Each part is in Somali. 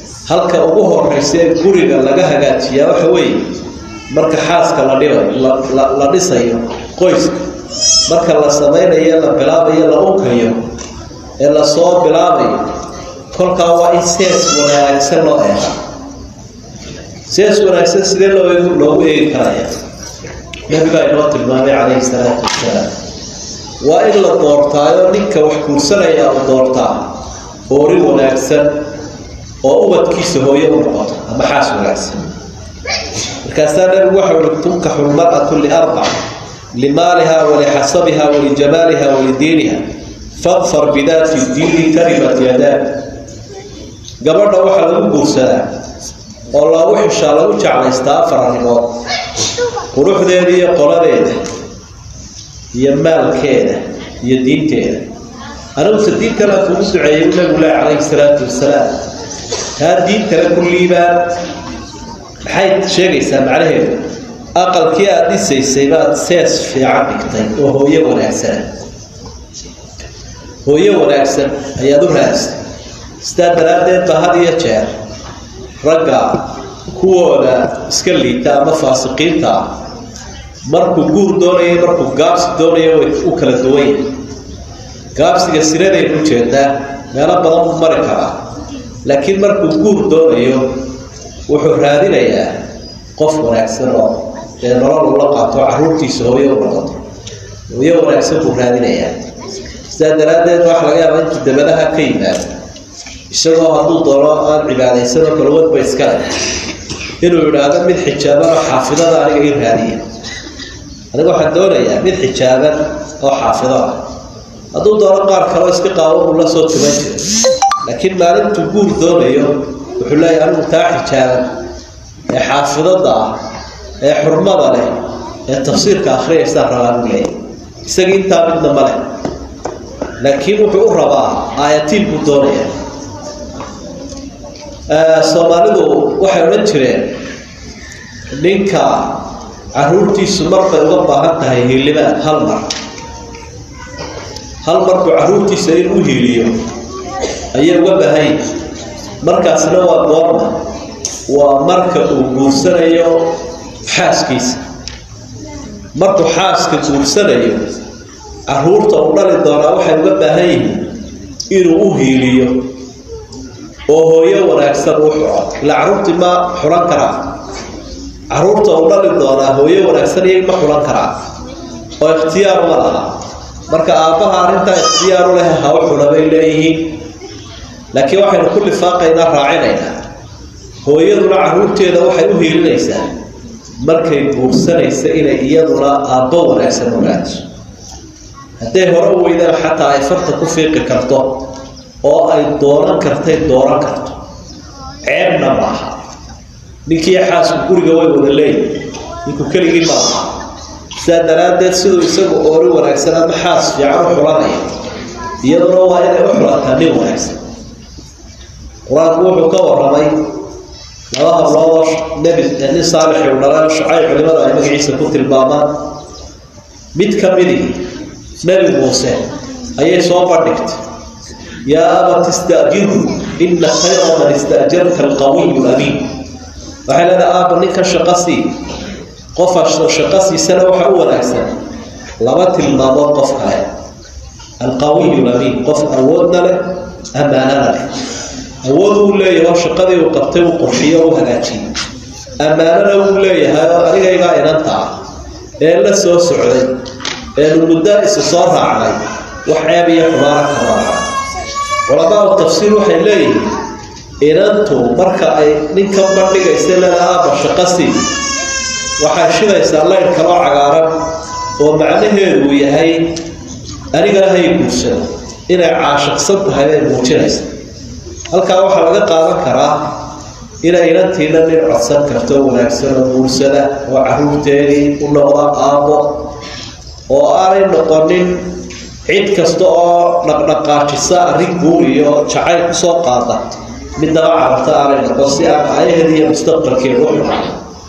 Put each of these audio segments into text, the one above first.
halka ugu horeysa ee guriga laga hagaajiyaa waxa weeye marka xaaska la dhibayo la dhisayo qoyska marka la samaynayo la bilaabayo la unkayo ee lasoo bilaabayo kolkaa waa in sees wanaagsan loo eega sees wanaagsan sidee loo loogu eegi karaya nabigaa inoo tilmaamay calayhi salaatu wasalaam waa in la doortaayo ninka wax guursanaya u doortaa hoori wanaagsan oo ubadkiisa hooye u noqoto ama xaas wanaagsan markaasaa nabigu waxa ui tunkaxu lmar'atu liarbac limaaliha walixasabiha walijamaaliha walidiiniha fadfar bidaati diini taribat yadaa gabadha waxaa lagu guursadaa oo loogu xishaa lagu jeclaystaa afar arrimood quruxdeeda iyo qoladeeda iyo maalkeeda iyo diinteeda aniguse diin kale kugu duceeyay nabigu leh calayhi salaatu wasalaam taa diin kale ku liibaan maxay sheegaysaa macnaheedu aqalkii aada dhisaysay baad sees fiican dhigtay oo hooyo wanaagsana hooyo wanaagsan ayaad u raadisay sidaa daraaddeed ba had iyo jeer ragga kuwooda iska liita ama faasiqiinta ah markuu guur doonayo markuu gaabsi doonayo way u kala duwan yahay gaabsiga siraday ku jeedaa meelo badan u mari karaa laakiin markuu guur doonayo wuxuu raadinayaa qof wanaagsan oo dee nolol ula qaato caruurtiisa hooyo u noqoto hooyo wanaagsan buu raadinayaa sidaa daraaddeed waxa laga yaabaa intuu dabadaha ka yimaado isagoo hadduu doono aan cibaadaysanoo kalwadba iskale inuu idhaahdo mid xijaaban oo xaafidada aniga ii raadiya aniga waxaan doonayaa mid xijaaban oo xaafido ah hadduu doono qaar kaleo iska qaabo uu la soo tuman jiro laakiin maalintuu guur doonayo wuxuu leeyahay anigu taa xijaaban ee xaafidada ah ee xurmada leh ee tafsiirka akhriyaysaa rabaa buu leeyahay isagii intaa midna ma leh laakiin wuxuu u rabaa aayatiin buu doonaya soomaalidu waxay odhan jireen ninka caruurtiisu marbay uga baahan tahay hiilimaad hal mar hal markuu caruurtiisa in u hiiliyo ayay uga baahan yihin markaasna waa goorma waa marka uu guursanayo xaaskiisa markuu xaaska guursanayo caruurta uu dhali doonaa waxay uga baahan yihiin inuu u hiiliyo oo hooyo wanaagsan uu xuco ilaa caruurtii ma xulan karaa caruurta uu dhali doonaa hooyo wanaagsan iyaga ma xulan karaa oo ikhtiyaar ma laha marka aabbaha arrintaa ikhtiyaaru leh ha u xula bay leeyihiin laakiin waxaynu ku lifaaqaynaa raacinaynaa hooyaduna caruurteeda waxay u hiilinaysaa markay guursanaysa inay iyaduna aabbo wanaagsan ogaadiso hadday hore u weydaan xataa ay farta ku fiiqi karto oo ay doonan kartay dooran karto ceebna maaha ninkii xaasku guriga way wada leeyihin ninku keligii ma laha sidaa daraaddeed siduu isagu oori wanaagsan ama xaas fiican u xulanaya iyaduna waa inay u xulataa nin wanaagsan qur-aanku wuxuu ka waramay laba habloodoo nebi nin saalixi u dhalay shacay culimada ay magaciisa ku tilmaamaan mid ka midii nebi muuse ayay soo bandhigtay yaa abat istaajiru ina khayra man istaajarta alqawiyu lamiin waxay leedahay aaba ninka shaqo sii qofa shaqo siisana waxa u wanaagsan laba tilmaamood qof kale alqawiyu lamiin qof awoodna leh ammaanana leh awood uu leeyahay oo shaqadii uu qabtay uu qurxiyo u hagaajiyey ammaanana uu leeyahay oo anigaygaa inanta ah ee la soo socday eenu muddo isu soo raacnay wax ceeb iyo xumaana ka raaca culamaau tafsiir waxay leeyihiin inantu marka ay ninka bandhigaysa leeda aaba shaqasii waxay shidaysaa layn kaloo cagaaran oo macnaheedu uu yahay anigana hay guursado inay caashiqsan tahay bay muujinaysa halkaa waxaa laga qaadan karaa inay inantiina nin codsan karto wanaagsan oo guursada oo caruurteedii u noqda aabo oo aanay noqonin cid kasta oo dhaqdhaqaajisa arrin guuriyo jacayl kusoo qaada midnaba carabta aanay noqon si aan ayaheeda iyo mustaqbalkeeda u xumaan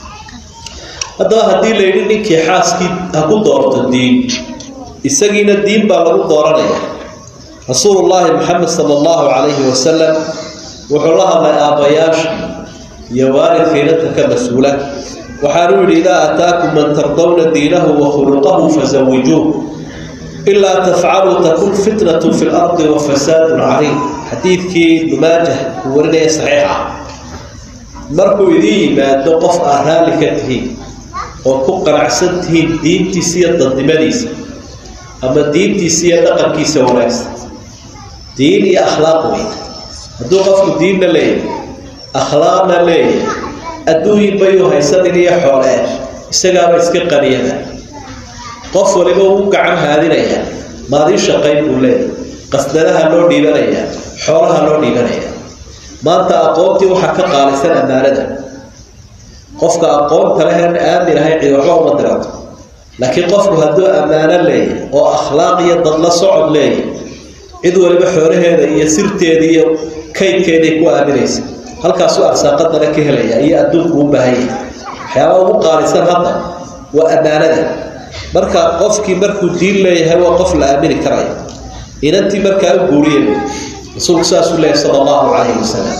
haddaba haddii la yidhi ninkii xaaskii ha ku doorto diin isagiina diin baa lagu dooranaya rasuulullaahi maxamed sala allahu calayhi wasalam wuxuu la hadlay aabbayaasha iyo waalidka inanta ka mas-uula waxaanuu yidhi idaa ataakum man tardawna diinahu wa khuluqahu fasawijuuh ilaa tafcaluu takun fitnatu fi lardi wa fasaadun cariim xadiidkii numaajah uu warinaya saxiixa markuu idiin yimaado qof aad raalli ka tihiin oo ku qanacsan tihiin diintiisa iyo dadnimadiisa ama diintiisa iyo dhaqankiisa wanaagsan diin iyo akhlaaq wey hadduu qofku diinna leeyahay akhlaaqna leeyahay adduunyin bayuu haysanin iyo xoolee isagaaba iska qaniyada qof waliba uu gacan haadinaya maadii shaqayn buu leeyahay qasdadaha loo dhiibanayaa xoolaha loo dhiibanaya maanta aqoontii waxaa ka qaalisan ammaanada qofka aqoonta lehen aamin ahay cid waxba uma dirato laakiin qofku hadduu ammaano leeyahay oo akhlaaq iyo dadla socod leeyahay cid waliba xoolaheeda iyo sirteeda iyo kaydkeeday ku aaminaysa halkaasuu arsaaqadana ka helaya iyo adduunku u baahan yahay waxyaabaa ugu qaalisan hadda waa ammaanada marka qofkii markuu diin leeyahay waa qof la aamini karaya inantii markaa u guuriye rasuulku saasuu leeyahy sala allahu calayhi wasalam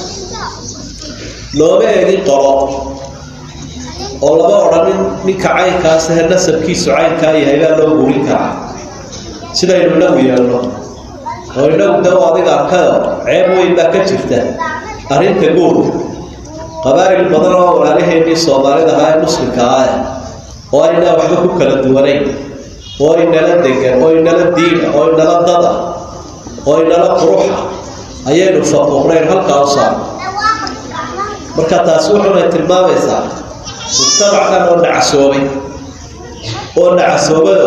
looma eegin qolo oo lama odhanin ninka caynkaas ahe nasabkiisu caynkaa yahay baa loo guurin karaa sidaynu inagu yeelno oo inagu de adiga arkayo ceeb weyn baa ka jirta arrinta guurka qabaa'il badan oo walaalaheenii soomaalida ahaa ee muslimka ah oo aynaa waxba ku kala duwanayn oo inala degan oo inala diina oo inala dada oo inala quruxa ayaynu faquuqnayn halkaa u saarno marka taasi wuxunay tilmaamaysaa mujtamac dhan oo nacasoobay oo nacasoobayo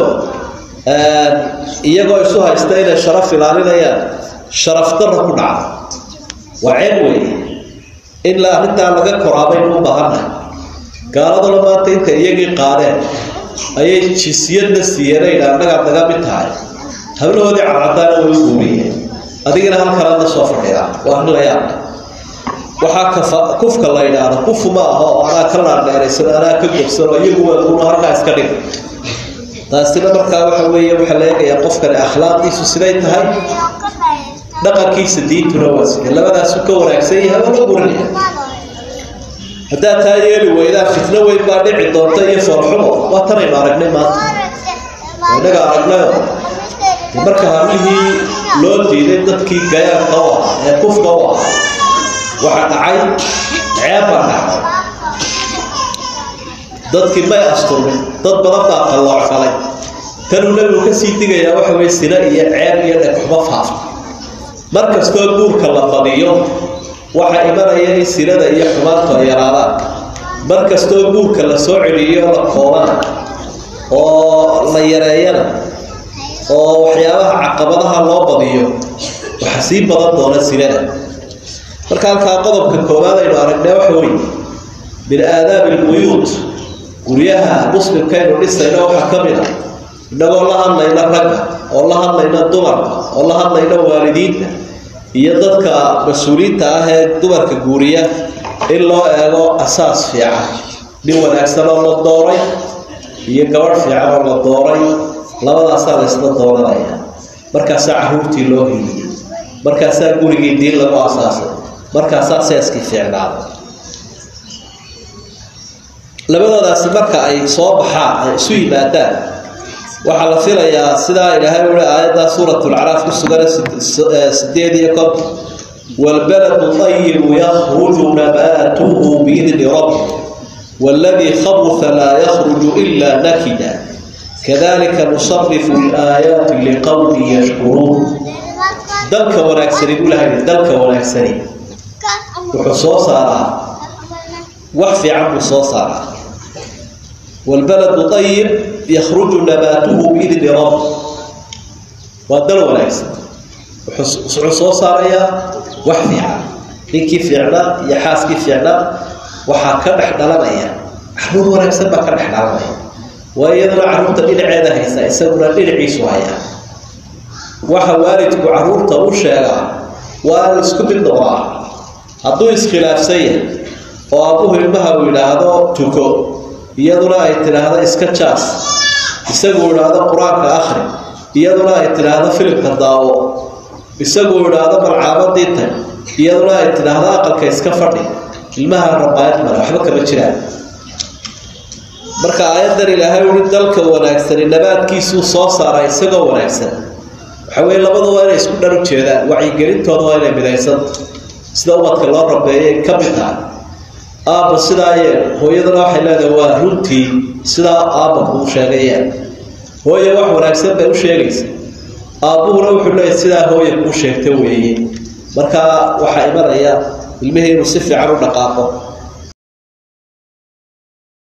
iyagoo isu haysta inay sharaf ilaalinayaan sharaf darra ku dhacda waa ceeb weeye in la arrintaa laga koraabaynu u baahannahay gaaladuna maanta inta iyagii qaadeen ayay jinsiyadna siiyeen annagaa naga mid tahay hablahoodii cadcadaana way u guuriyeen adigana halkanaad la soo fadhidaa waa arrin la yaab waxaa kafa kufka la yidhaahdo kufu ma aha oo anaa ka laandheeraysan anaa ka gobsan oo iyagu waaduna halkaa iska dhig taasina markaa waxa weeye waxaa la eegayaa qofkani akhlaaqdiisu siday tahay dhaqankiisa diintuna waa sida labadaasu ka wanaagsan yahay oo la gurinaya haddaad taa yeeli weydaan fitno weyn baa dhici doonta iyo foolxumo waa tanaynu aragnay maanta innaga aragnayo marka hablihii loo diiday dadkii gayaanka u ahaa ee kufka u ahaa waxaa dhacay ceeb baa dhacday dadkii may asturmin dad badan baa qalloocfalay tanuu nabigu kasii digayaa waxa weye sina iyo ceeb iyo dhegxumo faafta mar kastoo guurka la badiyo waxaa imanaya in sinada iyo xumaantu ay yaraadaan mar kastoo guurka la soo celiyo la koobana oo la yareeyana oo waxyaabaha caqabadaha loo badiyo waxaa sii badan doona sinada marka halkaa qodobka koowaad aynu aragnay waxa weye min aadaabi lbuyuut guryaha muslimkaynu dhisayna waxaa ka mid a innagoo la hadlayna ragga oo la hadlayna dumarka oo la hadlayna waalidiinta iyo dadka mas-uuliyiinta ah ee dumarka guuriya in loo eego asaas fiican nin wanaagsan oo la dooray iyo gabadh fiican oo la dooray labadaasaa laysla dooranaya markaasaa caruurtii loo heliyay markaasaa gurigii diin lagu asaasay markaasaa seeskii fiicnaaday labadoodaasi marka ay soo baxaan ay isu yimaadaan waxaa la filayaa sidaa ilaahay ui aayadda suurat lcaraaf ku sugan sideed iyo konton waalbaladu ayibu yakruju nabaatuhu biidni rabbi waaladii khabuha laa yakruju ila nakida kadalika nusarifu laayaati liqowmi yashkuruun dalka wanaagsani buu lahay dalka wanaagsani wuxuu soo saaraa wax fiican buu soo saaraa waalbaladu ayib yakruju nabaatuhu biidni rabbi waa dal wanaagsan wuxuu soo saarayaa wax fiican ninkii fiicnaa iyo xaaskii fiicnaa waxaa ka dhex dhalanaya caruur wanaagsan baa ka dhex dhalanaya waa iyaduna caruurta dhinaceeda haysa isaguna dhinaciisu hayaa waxa waalidku caruurta u sheegaa waa in isku mid noqdaa hadduu iskhilaafsan yahay oo abuhu ilmaha uu yidhaahdo tuko iyaduna ay tidhaahdo iska jaas isaguu idhaahdo qur-aanka akhri iyaduna ay tidhaahdo filimka daawo isaguu idhaahdo malcaamadii tag iyaduna ay tidhaahdo aqalka iska fadhi ilmaha rabaayad male waxba kama jiraan marka aayadan ilaahay ui dalka wanaagsani nabaadkiisuu soo saara isagoo wanaagsan waxa weye labadu waa inay isku dhan u jeedaan wacyigelintooda waa inay midaysanta sida ubadka loo rabeeyay ka mid tahay aabba sidaa yeel hooyadana waxay leedahay waa runtii sidaa aabba kuu sheegayeen hooye wax wanaagsan bay u sheegaysa aabbuhuna wuxuu leeyahy sidaa hooya kuu sheegta weeye markaa waxaa imanaya ilmihii inuu si fiican u dhaqaaqo